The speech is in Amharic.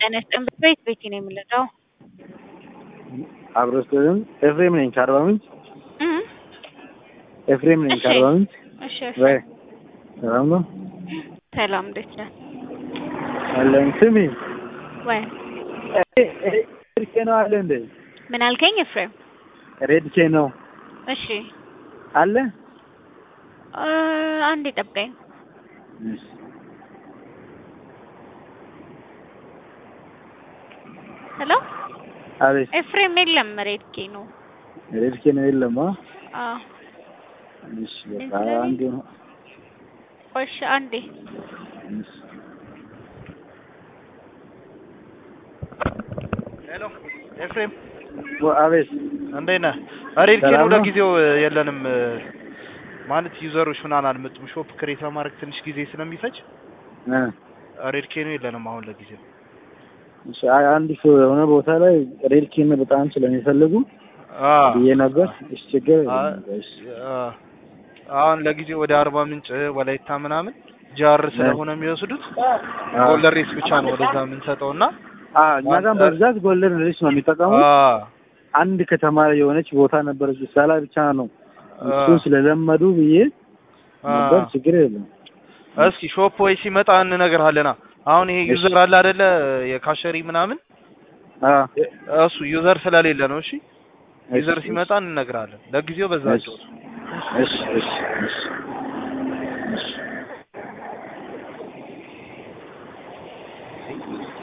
ጤና ይስጥልኝ። ቤት ቤቴ ነው የምንለው። አብሮ ስም ኤፍሬም ነኝ ከአርባ ምንጭ። ኤፍሬም ነኝ እሺ። ከአርባ ምንጭ። እሺ ወይ ሰላም ነው ሰላም፣ እንዴት ነህ? አለን። ስሚ ወይ ሬድ ኬ ነው አለ እንደ ምን አልከኝ ኤፍሬም? ሬድ ኬ ነው እሺ አለ። እ አንዴ ጠብቀኝ። ሄሎ አቤት ኤፍሬም የለም፣ ሬድኬ ነው። ሬድ ኬ ነው የለም። አ? አዎ እሺ በቃ አንዱ ነው። እሺ አንዴ እሺ። ሄሎ ኤፍሬም ወ- አቤት እንዴት ነህ? ሬድኬ ሰላም ነው ነው? ለጊዜው የለንም ማለት ዩዘሮች ምናምን አልመጡም። ሾፕ ክሬት ለማድረግ ትንሽ ጊዜ ስለሚፈጅ እ ሬድኬ ነው የለንም አሁን ለጊዜው። እሺ አይ አንድ ሰው የሆነ ቦታ ላይ ሬድ ኬ ነው በጣም ስለሚፈልጉ አ ብዬ ነበር። እሺ ችግር አ የለም። እሺ አ አሁን ለጊዜው ወደ አርባ ምንጭ ወላይታ ምናምን ጃር ስለሆነ የሚወስዱት አ ጎልደን ሬስ ብቻ ነው ወደዛ የምንሰጠው እና አ እኛ ጋር በብዛት ጎልደን ሬስ ነው የሚጠቀሙት። አ አንድ ከተማ ላይ የሆነች ቦታ ነበረች እዛ ላይ ብቻ ነው አ እሱን ስለለመዱ ብዬ አ ነበር። ችግር የለም። እስኪ ሾፕ ወይ ሲመጣ እንነግርሃለና አሁን ይሄ ዩዘር አለ አይደለ የካሸሪ ምናምን አ እሱ ዩዘር ስለሌለ ነው። እሺ ዩዘር እሺ፣ ሲመጣ እንነግራለን። ለጊዜው በዛ እሺ ጨዋታ እሺ እሺ እሺ እሺ